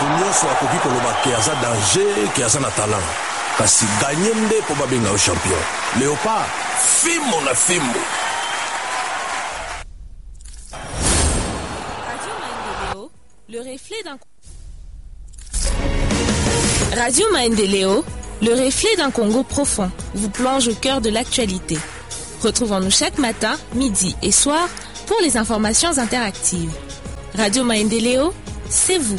bato nyonso akoki koloba ke aza danger ke aza na talent kasi ganye nde mpo babenga yo champion léopard fimbo na fimbo Radio Maendeleo, le reflet d'un Radio Maendeleo, le reflet d'un Congo profond, vous plonge au cœur de l'actualité. Retrouvons-nous chaque matin, midi et soir pour les informations interactives. Radio Maendeleo, c'est vous.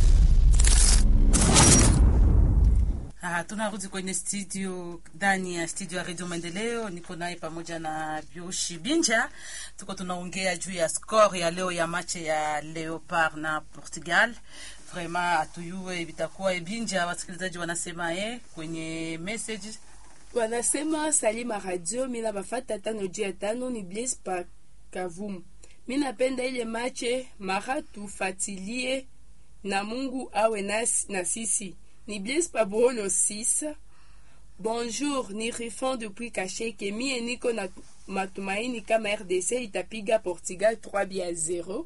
Ah, tunarudi kwenye studio ndani ya studio ya redio maendeleo niko naye pamoja na bioshi binja tuko tunaongea juu ya score ya leo ya mache ya leopard na portugal vraiment atuyue vitakuwa ebinja wasikilizaji wanasema e kwenye message wanasema salima radio mina bafata tano juu ya tano ni blaise pa kavumu mi napenda ile mache mara tufatilie na mungu awe nas, na sisi ni blaise pa buholo 6 bonjour ni rifon depuis kasheke mie niko na matumaini kama rdc itapiga portugal 3 bia 0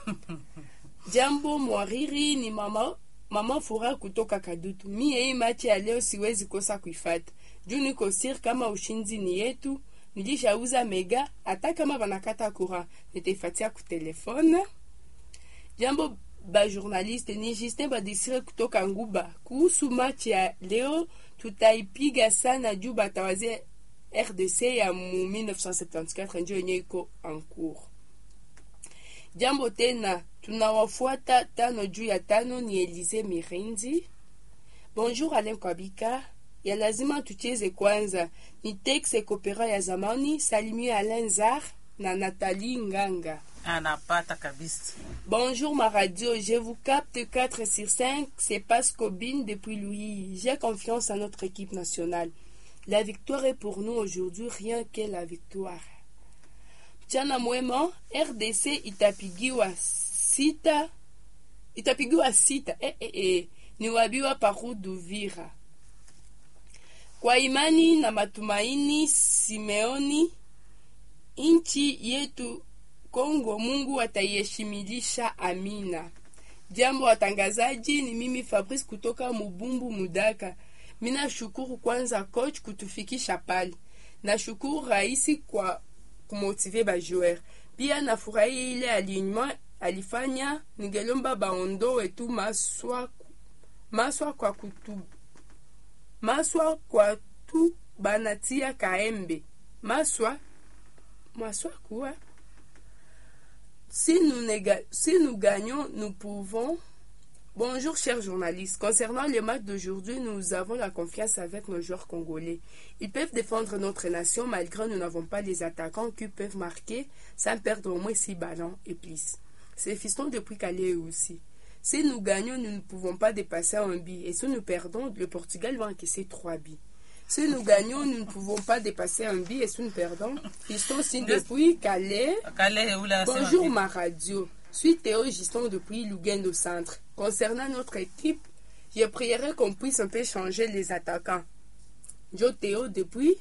jambo mwariri ni mama mama fura kutoka kadutu mie hii machi ya leo siwezi kosa kuifata juu niko sir kama ushinzi ni yetu nilishauza mega hata kama banakata kura nitaifatia kutelefone jambo bajournaliste ni justin badesire kutoka nguba kuhusu machi ya leo tutaipiga sana juu batawazia rdc ya mu 1974 njo yenye iko en cours jambo tena tunawafuata tano juu ya tano ni elize mirinzi bonjour alen kwabika ya lazima tucheze kwanza ni tex ekopera ya zamani salimie alain zar na nathalie nganga anapata kabisa Bonjour ma radio, je vous capte 4 sur 5, c'est Pascobin depuis Louis. J'ai confiance en notre équipe nationale. La victoire est pour nous aujourd'hui, rien que la victoire. Mchana mwema, RDC itapigiwa sita, itapigiwa sita, eh, eh, eh. ni wabiwa paru Duvira. Kwa imani na matumaini, Simeoni, nchi yetu Kongo Mungu ataiheshimilisha. Amina. Jambo watangazaji, ni mimi Fabrice kutoka Mubumbu Mudaka. Mina shukuru kwanza coach kutufikisha pale. Nashukuru raisi kwa kumotive ba joueur. Pia nafurahi ile alignement alifanya, ningelomba baondoe tu maswa maswa kwa kutu maswa kwa tu banatia kaembe maswa maswa kuwa Si nous, néga- si nous gagnons, nous pouvons. Bonjour, chers journalistes. Concernant le match d'aujourd'hui, nous avons la confiance avec nos joueurs congolais. Ils peuvent défendre notre nation malgré nous n'avons pas les attaquants qui peuvent marquer sans perdre au moins 6 ballons et plus. C'est fiston depuis Calais aussi. Si nous gagnons, nous ne pouvons pas dépasser un but. Et si nous perdons, le Portugal va encaisser 3 buts. Si nous gagnons, nous ne pouvons pas dépasser un but. Et si nous perdons, fiston signe depuis Calais. kale ule anasema Bonjour vipi? ma radio. Suis Théo Giston depuis Lugendo Centre. Concernant notre équipe, je prierai qu'on puisse un peu changer les attaquants. Joe Théo depuis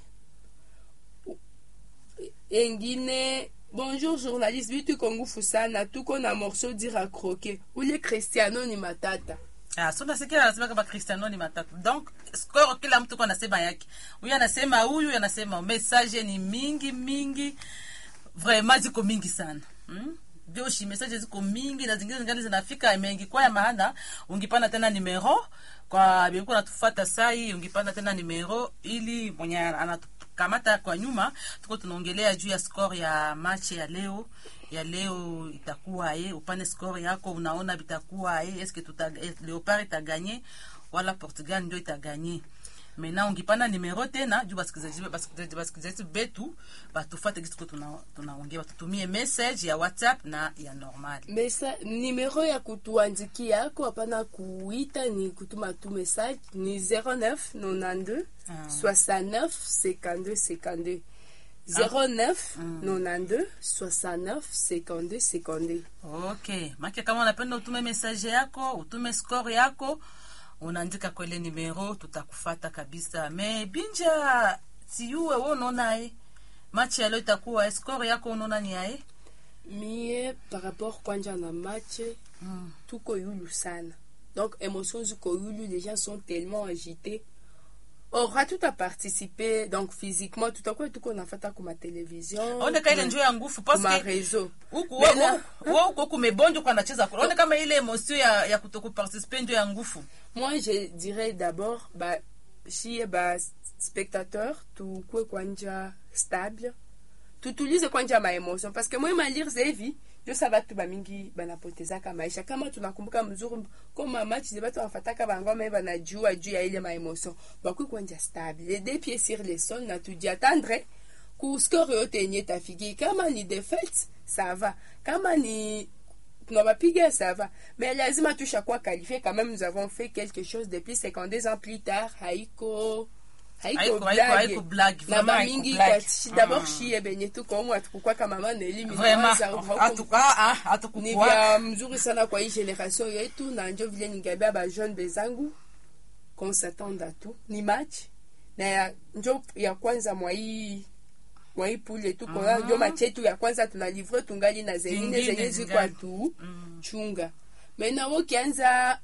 Engine. Bonjour journaliste, vitu kongu fusana, tuko na morceau dira croquer. Ule Cristiano ni matata. Ah, so nasikia anasema kama Cristiano ni matatu. Donc score kila mtu kwa anasema yake. Huyu anasema huyu, huyu anasema message ni mingi mingi. Vraiment ziko mingi sana. Hmm? Joshi message ziko mingi na zingine zingali zinafika mengi kwa ya maana ungipanda tena numero kwa biko natufuata sai ungipanda tena numero ili mwenye anatukamata kwa nyuma tuko tunaongelea juu ya score ya match ya leo ya leo itakuwa ye upane score yako unaona vitakuwa ye eske tuta eh, leopard itaganye wala portugal ndio itaganye mena ungipanda nimero tena juu basikilizaji basikilizaji basikilizaji betu batufate gisi tuko tuna- tunaongea batutumie message ya whatsapp na ya normal Mesa, nimero ya kutuandikia yako hapana kuita ni kutuma tu message ni 09 92 Ah. 69 52 52 09 92 69 52 52 okay make kama unapenda utume message yako utume score yako unaandika kwele numero tutakufata kabisa me binja siuwe we unaonaye machi ya leo itakuwa score yako unaona ni aye mie par rapport kwanja na match mm. tuko yulu sana donc émotion ziko yulu les gens sont tellement agités ora tuta participer donc physiquement tutakuwa tuko nafata kuma television aoneka ile njoo ya nguvu kuma paske réseau huku Mais là- wewe uko kumebonjo kwa anacheza kule aone kama ile emotion ya, ya kutokuparticipe ndio ya nguvu moi je dirais d'abord ba shie ba spectateur tukue kwanja stable tutulize kwanja maémotion parce que moi malire hivi ndio sa batu bamingi banapotezaka maisha kama tunakumbuka mzuri koma match ze batu wafataka bangoma banajua juu ya ile maémotion bakui kwanja stable les deux pieds sur le sol na tuji attendre ku score yote yenye tafiki kama ni défaite ça va kama ni tunabapiga ça va mais lazima tushakuwa qualifié quand même nous avons fait quelque chose depuis 52 ans plus tard haiko haiko Haiko- haiko- haiko blague blague, na vraiment haiko bamingi blague. kati d'abord Mm. shie benye tuko umu atukukwa kama mama elimi vraiment atuka ah ni atukukua vya mzuri sana kwa hii generation yetu na njo vile ningambia bajeune bezangu qu'on s'attende à tout ni match na ya, njo ya kwanza mwa hii mwa hii pule tu kona njo match yetu ya kwanza tunalivre tungali na zengine Zingine zenye zingali. zikwa tu chunga maintenant ukianza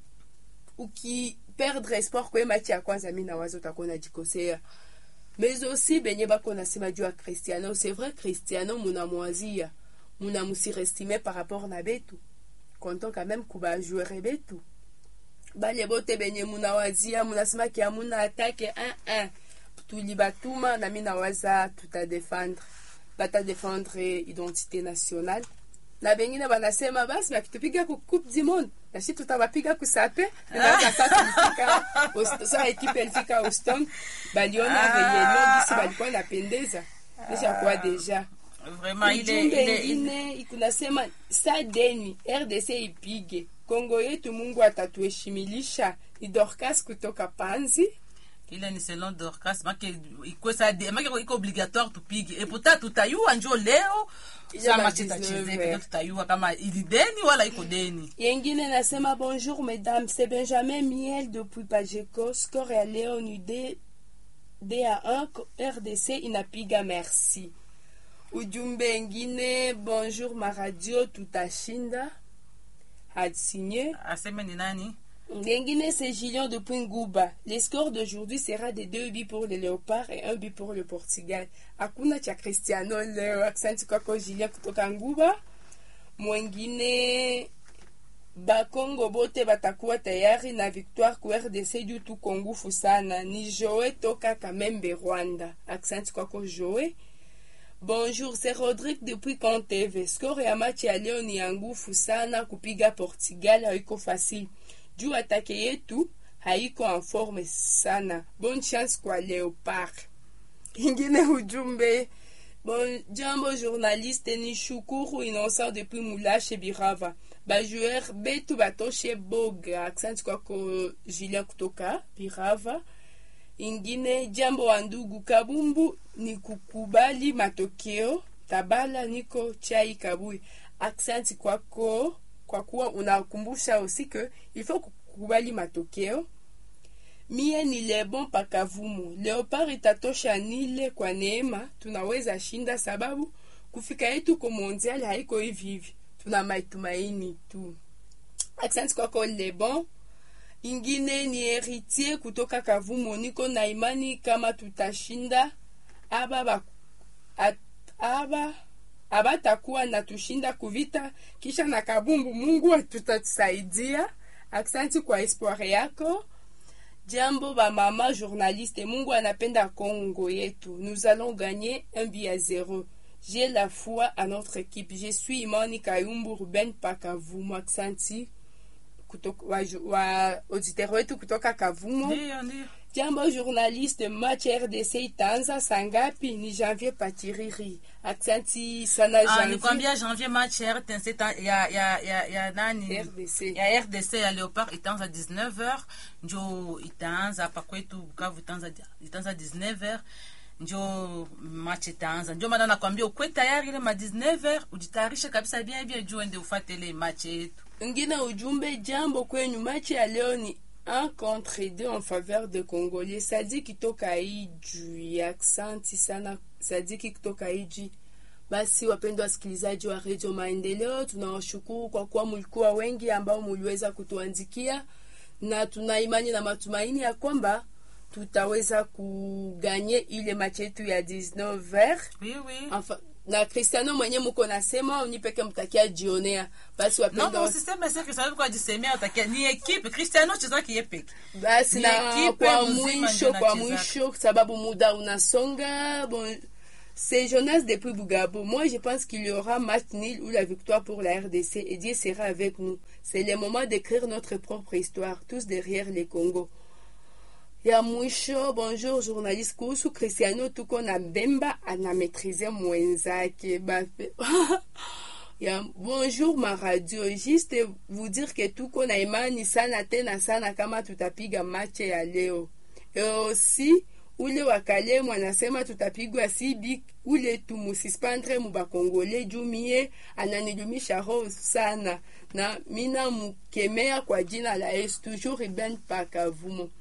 ukiperdre espoir kwe match ya kwanza mi nawaza utakuwa najikosea mais aussi benye bako nasema juu ya cristiano c'est vrai cristiano munamwazia munamusirestime par rapport na betu konton quand même kuba joueur betu bale bote benye munawazia munasemaki amuna atake 1-1 tulibatuma na mi nawaza tutadefendre batadefendre identité nationale na bengine banasema basi bakitupiga ku coupe du monde nasi tutabapiga kusape naasa tulifika Host- sa ekipe ilifika Houston baliona reyelo gisi balikuwa napendeza nishakuwa deja vraiment ile ujumbe ile ile ingine ikunasema sa deni rdc ipige kongo yetu mungu atatuheshimilisha ni dorcas kutoka panzi ile ni selon Dorcas make ikwesa de make iko obligatoire tupige et pourtant tutayua njo leo Ile sama ma chitacheze 19 pekee tutayua kama ili deni wala iko deni yengine nasema bonjour mesdames c'est benjamin miel depuis pajeco score ya leo ni d d à 1 rdc inapiga merci ujumbe ingine bonjour maradio tutashinda hadsigne aseme ni nani Ngengine, c'est Gillian depuis Ngouba. Les scores d'aujourd'hui sera de 2 buts pour les Léopards et 1 but pour le Portugal. Hakuna cha Cristiano leo. Asante kwako Gillian kutoka Nguba. Mwengine Bakongo bote batakuwa tayari na victoire ku RDC juu tuko ngufu sana. Ni Joe toka Kamembe Rwanda. Asante kwako Joe. Bonjour, c'est Rodrigue depuis Conteve. Score ya match ya leo ni ya ngufu sana kupiga Portugal haiko facile. Juu atake yetu haiko en forme sana. Bonne chance kwa Leopard. Ingine ujumbe. Bon, jambo journaliste ni shukuru innocent depuis Moulashe Birava. Bajoueur betu batoshe boga. Accent kwako Julien kutoka Birava ingine jambo wa ndugu kabumbu ni kukubali matokeo tabala niko chai kabui aksanti kwako kwa kuwa unakumbusha aussi que il faut kukubali matokeo mie ni lebon pakavumu leopard itatosha nile kwa neema tunaweza shinda sababu kufika yetu ko mondial haiko hivi hivi tuna matumaini tu aksanti kwako lebon ingine ni heritier kutoka kavumo niko na imani kama tutashinda aba ba, at, aba abatakuwa na tushinda kuvita kisha na kabumbu mungu tutatusaidia aksanti kwa espoir yako jambo ba mama journaliste mungu anapenda kongo yetu nous allons gagner un but à zéro j'ai la foi à notre équipe je suis imani kayumbu ruben pakavumo aksanti kutoka, wa, wa auditeur wetu kutoka Kavumo. ndio ndio Jambo journaliste, match RDC itaanza saa ngapi? Ni Janvier Patiriri. Aksanti sana ah Janvier. nikwambia janvier match ya RTNC ta- ya ya ya ya nani RDC. ya RDC ya Leopard itaanza 19h njo itaanza hapa kwetu Bukavu itaanza itaanza 19h njo match itaanza njo maana nakwambia ukwe tayari ile ma 19h ujitayarishe kabisa bien bien juu ende ufate ile match yetu Ngine ujumbe jambo kwenyu, match ya leo ni un contre deux en faveur de Congolais. Sadiki kutoka Ijwi. Aksanti sana Sadiki kutoka Ijwi. Basi wapendwa wasikilizaji wa redio Maendeleo, tunawashukuru kwa kuwa mulikuwa wengi ambao muliweza kutuandikia na tuna imani na matumaini ya kwamba tutaweza kuganye ile machi yetu ya 19 ver oui, oui. enfin, na Cristiano mwenye muko nasema unipeke mtakia jionea basi non wapenda non usiseme se Cristiano kwa jisemea utakia ni equipe Cristiano chezaki yeye peke basi Ni na ekipe kwa mzima mwisho ndio kwa inachezaka. mwisho sababu muda unasonga bon c'est Jonas depuis Bougabo. Moi, je pense qu'il y aura match nul ou la victoire pour la RDC et Dieu sera avec nous. C'est le moment d'écrire notre propre histoire, tous derrière les Congo. ya mwisho bonjour journaliste kuhusu cristiano tuko na bemba anametrize mwenzake bape ya bonjour ma radio juste vous dire que tuko na imani sana tena sana kama tutapiga mache ya leo e aussi ule wakalemu anasema tutapigwa sibi ule tumusispandre mubakongole juu mie ananilumisha roho sana na mina mukemea kwa jina la yesu toujours iben pakavumo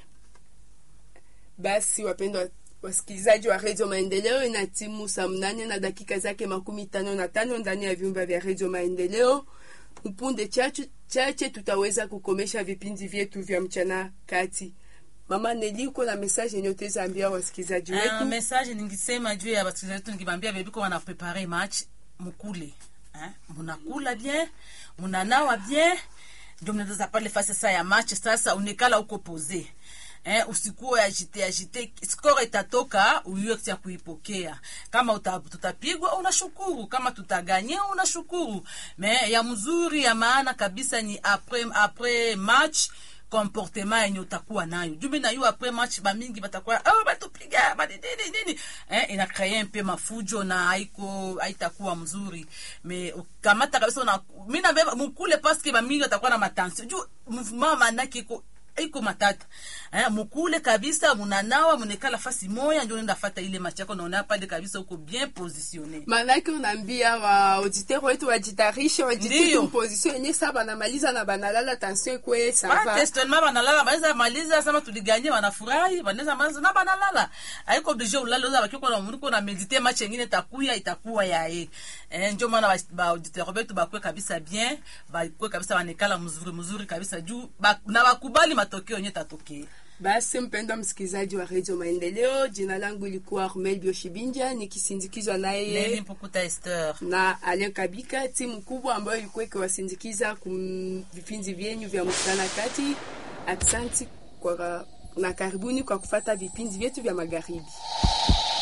basi wapendwa wasikilizaji wa redio maendeleo ina timu saa mnane na dakika zake makumi tano na tano ndani ya vyumba vya redio maendeleo upunde chache, chache tutaweza kukomesha vipindi vyetu vya mchana kati mama neli uko na message yenye utaweza ambia wasikilizaji Ah, wetu message ningisema juu ya wasikilizaji wetu nikibambia bebiko wana prepare match mukule eh? munakula bien munanawa bien ndio mnaweza pale fasi sasa ya match sasa unikala uko pose eh, usikuwe agite agite score itatoka uyue ya kuipokea kama uta, tutapigwa unashukuru kama tutaganye unashukuru me ya mzuri ya maana kabisa ni après, après match comportement yenye utakuwa nayo jumi na yu apres match bamingi batakuwa oh, batupiga banini nini eh, inakreye mpe mafujo na haiko haitakuwa mzuri me ukamata kabisa una mi nabeba mukule paske bamingi batakuwa na matension juu mouvement manake iko iko matata eh, mukule kabisa munanawa munekala fasi moya ndio nenda fata ile match yako naona pale kabisa uko bien positionné manake unaambia wa auditeur wetu wajitarishe wajitie Ndiyo. tu position yenye saa banamaliza na banalala tension ikwe sava testement banalala banaweza maliza sama tuliganye wanafurahi banaweza maliza na banalala haiko oblige ulale uza bakiko na mundu na medite match nyingine itakuya itakuwa yae eh, ndio maana ba- ba auditeur betu bakwe kabisa bien bakwe kabisa banekala mzuri mzuri kabisa juu ba, na bakubali matokeo yenye tatokea basi mpendwa msikilizaji wa redio maendeleo jina langu ilikuwa armel bioshibinja nikisindikizwa Neli naye Mpukuta Esther na Alain Kabika, timu kubwa ambayo ilikuwa ikiwasindikiza kum vipindi vyenyu vya mchana kati. Aksanti kwa na karibuni kwa kufata vipindi vyetu vya magharibi.